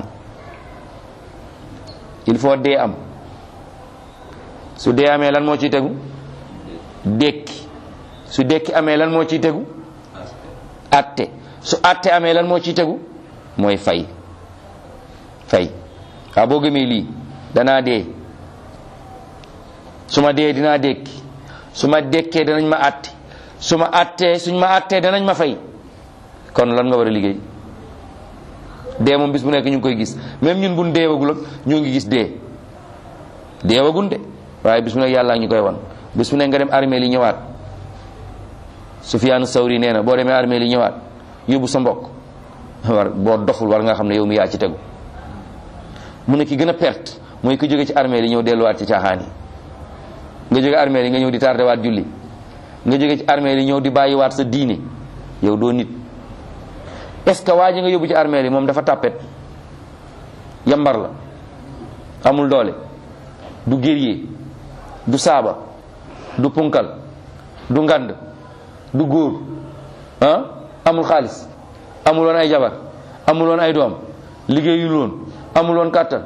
il faut dee am su dee amee lan moo ciy tegu dekki su dekki amee lan moo ciy tegu atte su atte amee lan moo ciy tegu mooy fay fay waa boo gëmee lii danaa dee su ma dee dinaa dekki su ma dekkee danañ ma atte su ma attee suñ ma attee danañ ma fay kon lan nga war a liggéey dee moom bis bu nekk ñu ngi koy gis même ñun buñ deewagul ak ñoo ngi gis dee deewagun de waaye bis bu nekk yàlla ñu koy wan bis bu nekk nga dem armée li ñëwaat Sufyaanu Sawri nee na boo demee armée li ñëwaat yóbbu sa mbokk war boo doful war nga xam ne yow mi yaa ci tegu mu ne ki gën a perte mooy ku jóge ci armée li ñëw delluwaat ci caaxaan yi nga jóge armée li nga ñëw di tardé waat julli nga jóge ci armée li ñëw di bàyyiwaat sa diine yow doo nit est ce que waa ji nga yóbbu ci armée li moom dafa tàppet yambar la amul doole du guerrier du saaba du punkal du ngand du góor ah amul xaalis amul woon ay jabar amul woon ay doom liggéeyul woon amul woon kàttan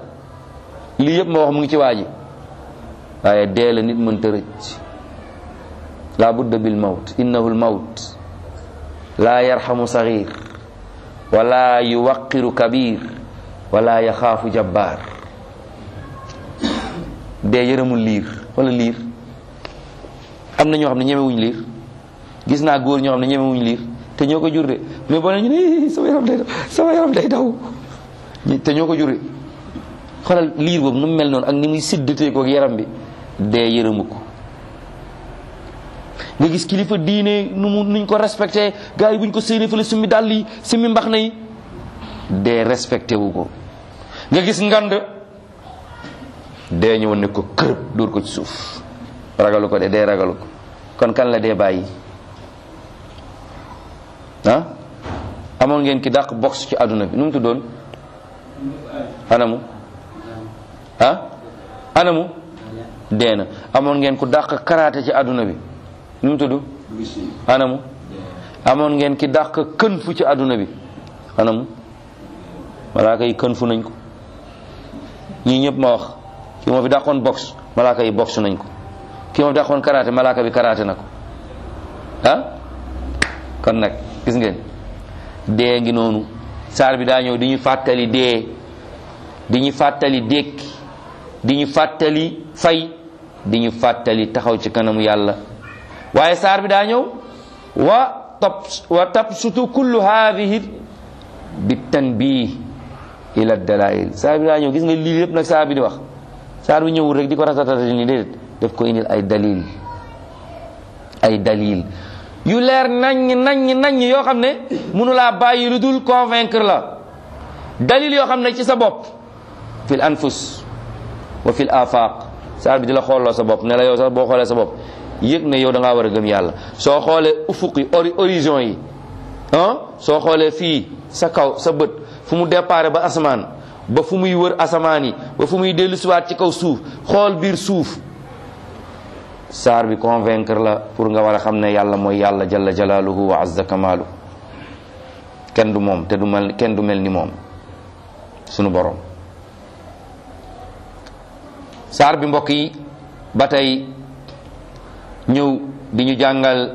lii yëpp ma wax mu ngi ci waa ji waaye dee la nit mënta rëcc la budda bil mawt innahu l mawt la yarhamu saghir wala yuwaqiru kabir wala yaxaafu jabbaar dee yërëmul liir wala liir am na ñoo xam ne ñemewuñ liir gis naa góor ñoo xam ne ñemewuñ liir te ñoo ko jur de mais boo ne ñu ne sama yaram day daw sama yaram day daw te ñoo ko jur de xoolal liir boobu nu mu mel noonu ak ni muy siddatee ko ak yaram bi dee yërëmu ko nga gis kilifa diine nu mu nuñ ko respecté gars yi buñ ko séenee fële summi dàll yi summi mbax na yi dee respecté wu ko nga gis ngand dee ñëw ne ko kërëb dóor ko ci suuf ragalu ko de dee ragalu ko kon kan la dee bàyyi ah amoon ngeen ki dàq box ci àdduna bi nu mu tuddoon anamu ah anamu dee na amoon ngeen ku dàq karaate ci àdduna bi nu mu tudd anamu amoon ngeen ki dàq kën fu ci àdduna bi anamu malaaka yi kën fu nañ ko ñii ñëpp ma wax ki moo fi dàqoon box malaaka yi box nañ ko ki moo fi dàqoon karaate malaaka bi karaate na ko ah kon nag gis ngeen dee ngi noonu saar bi daa ñëw di ñu fàttali dee di ñu fàttali dékki di ñu fàttali fay di ñu fàttali taxaw ci kanamu yàlla waaye saar bi daa ñëw wa tab wa tabsutu kullu haadihi bi tanbih ila dalail saar bi daa ñëw gis nga lii lépp nag saar bi di wax saar bi ñëwul rek di ko ratatata ni déedéet daf ko indil ay dalil ay dalil yu leer naññ naññ naññ yoo xam ne mënulaa bàyyi lu dul convaincre la dalil yoo xam ne ci sa bopp fil anfus wa fil afaq saar bi di la xooloo sa bopp ne la yow sax boo xoolee sa bopp yëg ne yow da ngaa war a gëm yàlla soo xoolee ufuq yi ori horizon yi ah soo xoolee fii sa kaw sa bët fu mu déparé ba asamaan ba fu muy wër asamaan yi ba fu muy dellu siwaat ci kaw suuf xool biir suuf saar bi convaincre la pour nga war a xam ne yàlla mooy yàlla jalla jalaaluhu wa azza kamaalu kenn du moom te du mel kenn du mel ni moom sunu borom saar bi mbokk yi ba tey ñëw di ñu jàngal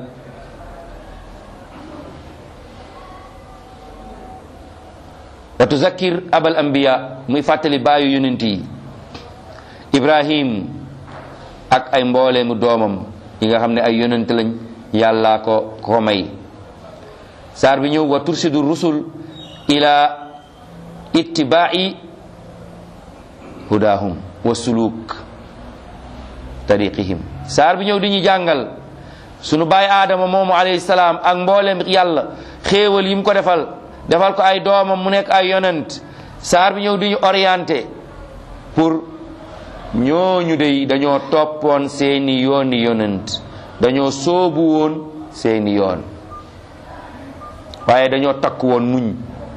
wa tuzakkir abal anbiya muy fàttali baayu yonent yi ibrahim ak ay mbooleemu doomam yi nga xam ne ay yonent lañ yàllaa ko ko may saar bi ñëw wa tursidu rusul ila ittibaai hudahum wa suluk tariqihim saar bi ñëw di ñu jàngal sunu baay aadama moomu alayhi salaam ak mbooleem yàlla xéewal yi mu ko defal defal ko ay doomam mu nekk ay yonent saar bi ñëw di ñu orienté pour ñooñu dey dañoo toppoon seeni yooni yonent dañoo soobu woon seeni yoon waaye dañoo takk woon muñ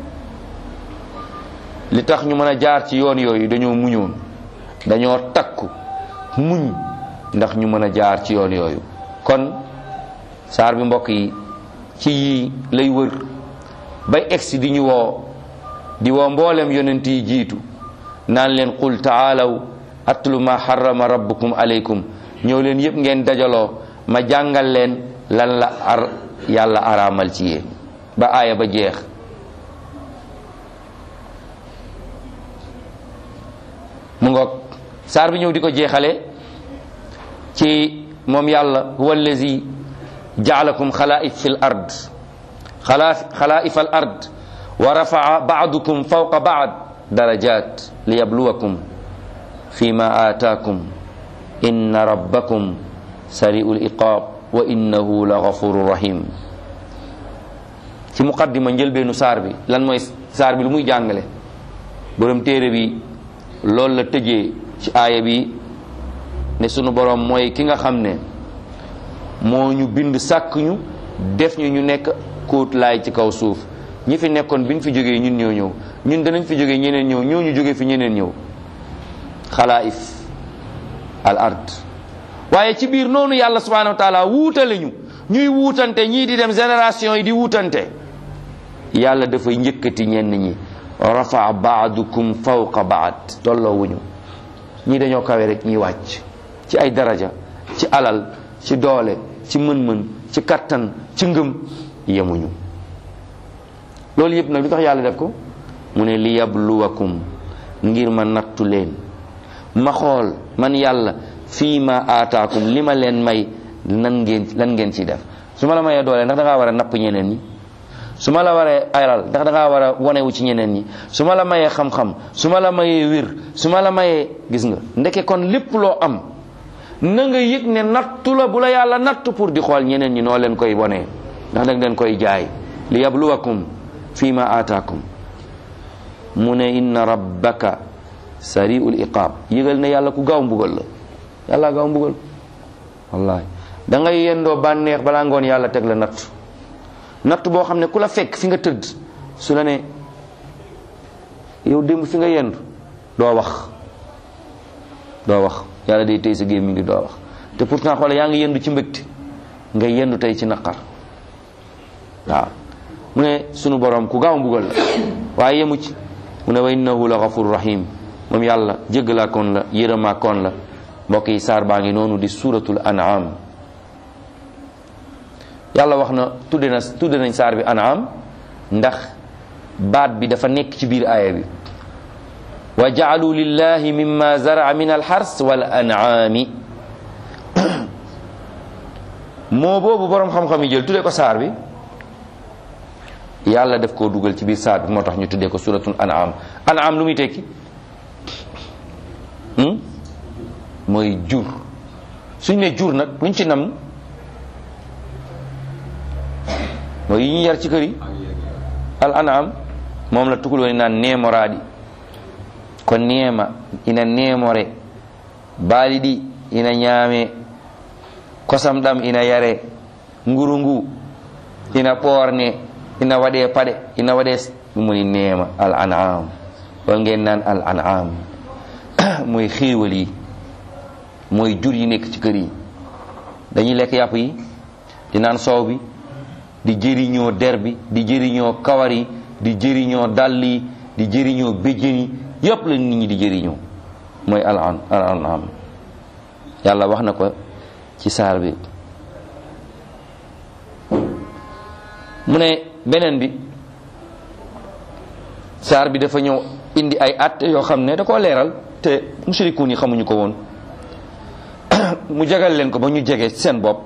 li tax ñu mën a jaar ci yoon yooyu dañoo muñoon dañoo takku muñ ndax ñu mën a jaar ci yoon yooyu kon saar bi mbokk yi ci yii lay wër bay egsi di ñu woo di woo mboolem yonent yi jiitu naan leen qul taalaw atlu ma harrama rabbukum aleykum ñëw leen yépp ngeen dajaloo ma jàngal leen lan la ar yàlla araamal ci yéen ba aaya ba jeex mu ngoog saar bi ñëw di ko jeexale ci moom yàlla huwa allazi jaalakum xalaif fi l ard xalaif al ard wa rafaa baadukum fawqa baad darajat liyabluwakum fima aataakum inna rabbakum sari'u liqaab wa innahu la gafuru rahim ci muqaddima njëlbeenu saar bi lan mooy saar bi lu muy jàngale borom téere bi loolu la tëjee ci aaya bi ne sunu borom mooy ki nga xam ne moo ñu bind sàkk ñu def ñu ñu nekk kóot laay ci kaw suuf ñi fi nekkoon bi ñu fi jógee ñun ñoo ñëw ñun danañ fi jógee ñeneen ñëw ñoo ñu jógee fi ñeneen ñëw xalaif al ard waaye ci biir noonu yàlla subhanahu wa taala wuutale ñu ñuy wuutante ñii di dem génération yi di wuutante yàlla dafay njëkkati ñenn ñi rafa baadukum fawqa baad tolloowuñu ñii dañoo kawe rek ñi wàcc ci ay daraja ci alal ci doole ci mën-mën ci kattan ci ngëm yemuñu loolu yëpp nag lu tax yàlla def ko mu ne li yabluwakum ngir ma nattu leen ma xool man yàlla fii ma aataakum li ma leen may nan ngeen lan ngeen ciy def su ma la mayee doole ndax da ngaa war a napp ñeneen ñi su ma la waree ayral ndax da ngaa war a wonewu ci ñeneen ñi su ma la mayee xam-xam su ma la mayee wir su ma la mayee gis nga ndeke kon lépp loo am na nga yëg ne nattu la bu la yàlla nattu pour di xool ñeneen ñi noo leen koy wonee ndax dag leen koy jaay li yabluwakum fii ma aataakum mu ne inna rabbaka sariul iqaab yëgal ne yàlla ku gaaw mbugal la yàlla gaaw mbugal wallahi da ngay yendoo bànneex balaa ngoon yàlla teg la natt natt boo xam ne ku la fekk fi nga tëdd su la ne yow démb fi nga yendu doo wax doo wax yàlla day tey sa gémmiñ gi doo wax te pourtant xoole yaa ngi yendu ci mbëgte nga yendu tey ci naqar waaw mu ne sunu borom ku gaaw mbugal la waaye yemu ci mu ne wa innahu la ghafur rahim moom yàlla jéggalaa koon la yërëmaa koon la mbokk yi saar baa ngi noonu di suratul an'am yàlla wax na tudde na tudde nañ saar bi an'am ndax baat bi dafa nekk ci biir aaya bi wa ja'alu lillahi mimma zara'a min alxars wal an'ami moo boobu boroom xam-xam yi jël tudde ko saar bi yàlla def koo dugal ci biir saar bi moo tax ñu tuddee ko suratul an'am an'am lu muy tekki mooy jur suñ ne jur nag luñ ci nam mooy yi ñu yar ci kër yi al an'am moom la tukuloo ni naan neemoraadi ko neema ina neemore baali ɗi ina ñaame kosam ɗam ina yare nguru ngu ina ɓoorne ina waɗe paɗe ina waɗe ɗum woni neema al an'am ɗon ngeen naan al an'am mooy xéewal yi mooy jur yi nekk ci kër yi dañuy lekk yàpp yi di naan soow bi di jëriñoo der bi di jëriñoo kawar yi di jëriñoo dàll yi di jëriñoo béjjën yi yépp la nit ñi di jëriñoo mooy al an al an'am yàlla wax na ko ci saar bi mu ne beneen bi saar bi dafa ñëw indi ay at yoo xam ne da koo leeral te mushrikuun yi xamuñu ko woon mu jagal leen ko ba ñu jege seen bopp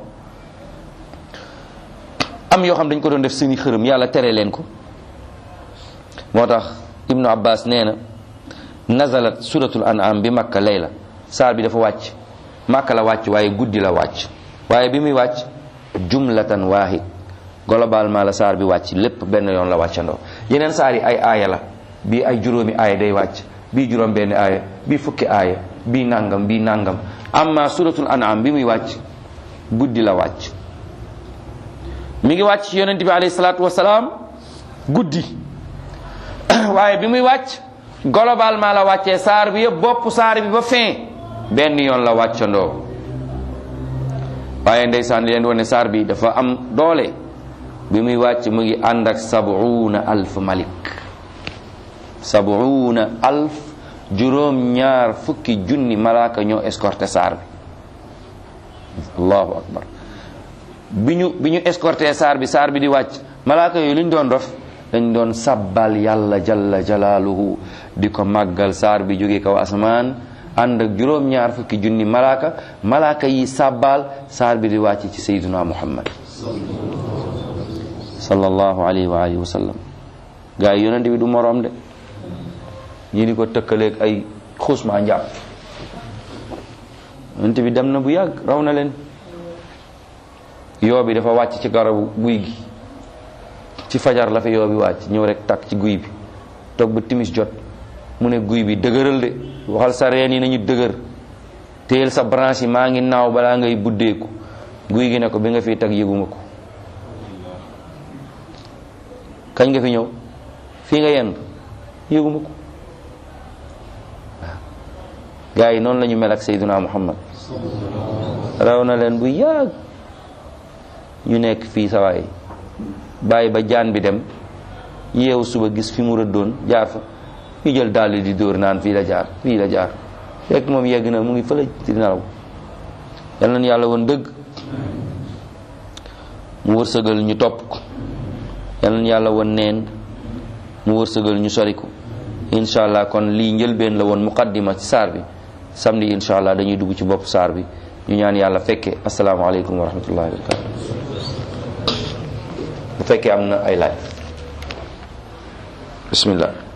am yoo xam dañ ko doon def seeni xërëm yàlla tere leen ko moo tax ibnu abbas nee na nazalat suratul an'am bi makka layla saar bi dafa wàcc makka la wàcc waaye guddi la wàcc waaye bi muy wàcc jumlatan waahid globalement la saar bi wàcc lépp benn yoon la wàccandoo yeneen saar yi ay aaya la bii ay juróomi aaya day wàcc bii juróom benn aaya bii fukki aaya bii nangam bii nangam amma suratul an'am bi muy wàcc guddi la wàcc mi ngi wàcc ci yonent bi alayhi salaatu wasalaam guddi waaye bi muy wàcc globalement la wàccee saar bi yëpp bopp saar bi ba fin benn yoon la wàccandoo waaye ndeysaan leen wane saar bi dafa am doole bi muy wàcc mu ngi ànd ak sabuuna alf malik sabuuna alf juróom ñaar fukki junni malaaka ñoo escorté saar bi allahu akbar bi ñu bi ñu escorté saar bi saar bi di wàcc malaaka yooyu lu ñu doon dof dañ doon sabbal yàlla jalla jalaaluhu di ko màggal saar bi jóge kaw asamaan ànd ak juróom ñaar fukki junni malaaka malaaka yi sabbal saar bi di wàcc ci sayyiduna muhammad sallallahu alayhi wa alihi wa sallam gaa yi yonent bi du moroom de ñi di ko tëkkaleeg ay xuusmaa njàpp yonent bi dem na bu yàgg raw na leen yoo bi dafa wàcc ci garabu guy gi ci fajar la fa yoo bi wàcc ñëw rek takk ci guy bi toog ba timis jot mu ne guy bi dëgëral de waxal sa reen yi nañu dëgër téyel sa branche yi maa ngi naaw balaa ngay buddeeku guy gi ne ko bi nga fi tag yëguma ko kañ nga fi ñëw fii nga yenn yëguma ko waaw gars yi noonu la ñu mel ak Seydina Muhammad raw na leen bu yàgg ñu nekk fii sawaay bàyyi ba jaan bi dem yeewu suba gis fi mu rëddoon jaar fa ñu jël dàll di dóor naan fii la jaar fii la jaar fekk moom yegg na mu ngi fële di nelaw yal nañu yàlla woon dëgg mu wërsëgal ñu topp ko yal na yàlla won neen mu wërsëgal ñu sori ko incha allah kon lii njëlbeen la woon muqaddima ci saar bi samedi incha allah dañuy dugg ci bopp saar bi ñu ñaan yàlla fekke asalaamaaleykum wa rahmatullahi wa barakatu bu fekkee am na ay laaj bismillah